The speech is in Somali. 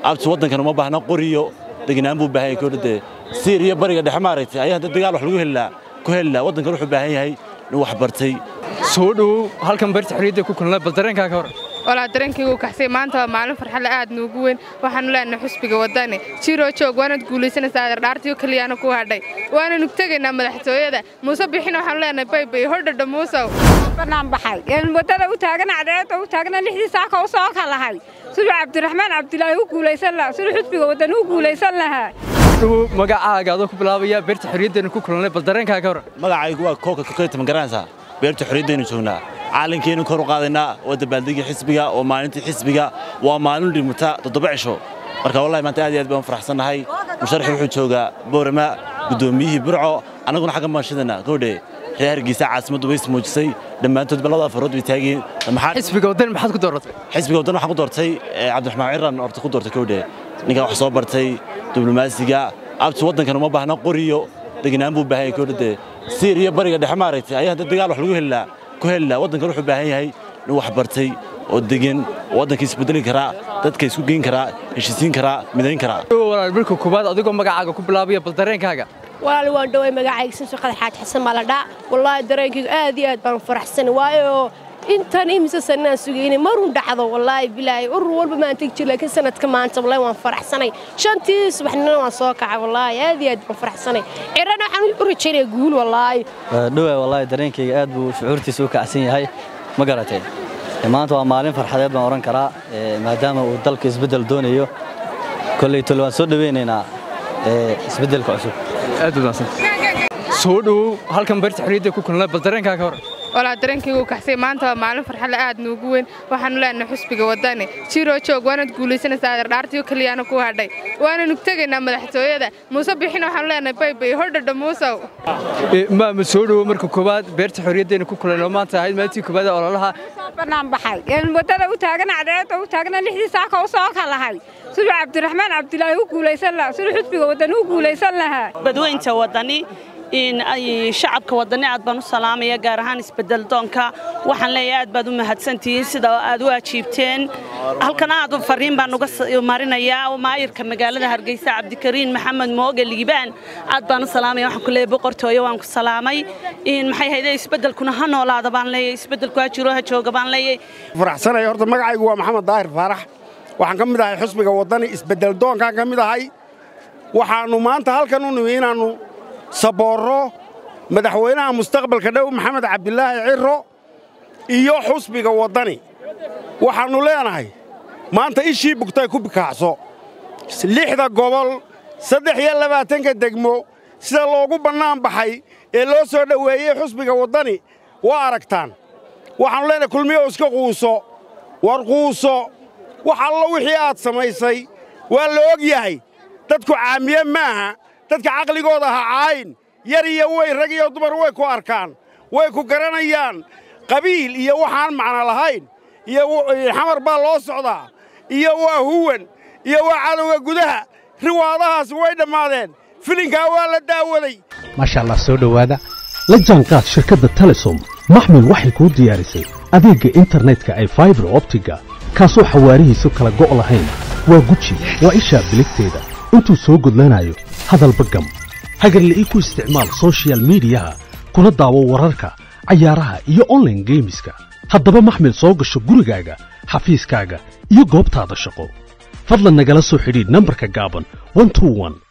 abti waddankan uma baahna qoriyo degnaan buu baahan yahay kooda dee siiriya bariga dhexe maaragtay ayaa hadda dagaal wax lagu helaa ku helaa waddankan wuxuu baahan yahay nin wax bartay soo dhowow halkan beerta xorriyadda ku kulnay bal dareenkaa ka hor walaa dareenkaygu kaxsay maanta waa maalin farxadle aad nuugu weyn waxaanu leenahay xusbiga waddani jiroo joog waanaad guulaysanaysaa adeerdhaartiyo keliyaana ku hadhay waananu tegaynaa madaxtooyada muuse bixina waxaanu leenahay baybay hordhadha muusow banaan baxay een waddada u taagan cadceedda u taagna lixdii saaka u soo kalahay siduu cabdiraxmaan cabdilaahi u guulaysan lahaa siduu xusbiga waddani u guulaysan lahaa dhowow magacaaga adoo ku bilaabaya beerta xorriyaddeena ku kulnay bal dareenkaa ka hor magacaygu waa kooka kakeyta ma garanaysaa beerta xorriyaddaynu joognaa caalankeennu kor u qaadaynaa waa dabaaldegii xisbiga waa maalintii xisbiga waa maalin dhimata toddoba cisho marka wallahi maanta aad iyo aad baan faraxsannahay musharaxi wuxuu joogaa boorama guddoomiyihii burco annaguna xagga maanshadana goodhe reer hargeysa caasimaddu ways muujisay dhammaantood balada afarood bay taageen maxaa xisbiga waddani maxaad ku dooratay xisbiga waddan waxaan ku doortay eh, cabdiraxmaan ciran horta ku doortay kowdhe ninkaa wax soo bartay diblomaasiga abti waddankan uma baahna qoriyo degnaan buu baahan yahay kowdha dee siiriya bariga dhexe maaragtay ayaa hadda dagaal wax lagu helaa ku helaa waddankan wuxuu baahan yahay nin wax bartay oo degan oo waddanka isbedeli karaa dadka isku geyn karaa heshiisiin karaa midayn karaa dhowow walaal marka koowaad adigoo magacaaga ku bilaabaya bal dareenkaaga walaal waan dhoway magacayga samso qadax xaaj xasan maaladhaa wallaahi dareenkaygu aad iyo aad baan faraxsan waayo intan imise sanaan sugayna marun dhacdo wallaahi bilaahi urur walba maan tegi jir laakiin sanadka maanta wallaahi waan faraxsanay shantii subaxnina waan soo kacay wallaahi aad iyo aad baan faraxsanay cirana waxaan u rajaynaya guul wallaahi dhowaa wallaahi dareenkayga aad buu shucuurtiisa u kacsan yahay ma garatay maanta waa maalin farxadeed baan odhan karaa ee, maadaama uu dalka isbeddel doonayo kolley tole waan soo dhoweynaynaa ee, isbeddelka cusub aad baad mahadsan soo dhowow halkan beerta xorriyadda ku kulnay bal dareenkaa ka hor walaa dareenkaygu kaxsay maanta waa maalin farxadle aad nuugu weyn waxaanu leenahay xusbiga waddani jiroo joog waanaad guulaysanaysaa adeerdhaartiyo keliyaana ku hadhay waananu tegaynaa madaxtooyada muuse bixina waxaanu leenahay baybay hordhadha muusow Ee, maama soo dhowow marka koowaad beerta xorriyaddeena ku kulnay oo maanta ahayd maalintii koowaad ee ololaha banaan baxay een waddada u taagan cadceedda u taagna lixdii saaka u soo kalahay siduu cabdiraxmaan cabdilaahi u guulaysan lahaa siduu xusbiga waddani u guulaysan lahaa badweynta waddani in ay shacabka waddani aad baan u salaamaya gaar ahaan isbedel doonka waxaan leeyahay aad baad u mahadsantihiin sida aad u ajiibteen halkan aad u fariin baan uga s- marinayaa maayirka magaalada hargeysa cabdikariin maxamed mooge liibaan aad baan u salaamaya waxaan ku leeyahay boqortooyo waan ku salaamay in maxay hayde isbedelkuna ha noolaada baan leeyahay isbedelku ha jiro ha jooga baan leeyahay faraxsanaya horta magacaygu waa maxamed daahir faarax waxaan ka mid ahay xusbiga waddani isbeddel doonkaan ka mid ahay waxaannu maanta halkan u nimi inaannu saboorro madaxweynaha mustaqbalka dhow maxamed cabdilaahi cirro iyo xusbiga waddani waxaannu leenahay maanta ishii bugtay ku bikaacso lixda gobol saddex iyo labaatanka degmo sida loogu bannaan baxay ee loo soo dhoweeyey xusbiga waddani waa aragtaan waxaannu leenahay kulmiyow iska quuso war quuso wax allo wixii aad samaysay waa la og yahay dadku caamiye maaha dadka caqligooda ha caayin yar iyo weyn rag iyo dumar way ku arkaan way ku garanayaan qabiil iyo waxaan macno lahayn iyo w- xamar baa loo socdaa iyo waa huwan iyo waa cadowga gudaha riwaadahaas way dhammaadeen filinkaa waa la daawaday maasha allah soo dhowaada la jaanqaad shirkadda telesom maxmil waxay kuu diyaarisay adeegga internetka ay faibar optiga kaasoo xawaarihiisu kala go' lahayn waa guji waa ishaa biligteeda intuu soo gudlanayo hadalba gam hagarle ii ku isticmaal soshiyal miidiyaha kuna daawo wararka cayaaraha iyo online geemiska haddaba maxmil soo gasho gurigaaga xafiiskaaga iyo goobtaada shaqo fadlan nagala soo xidhiidh nambarka gaaban 121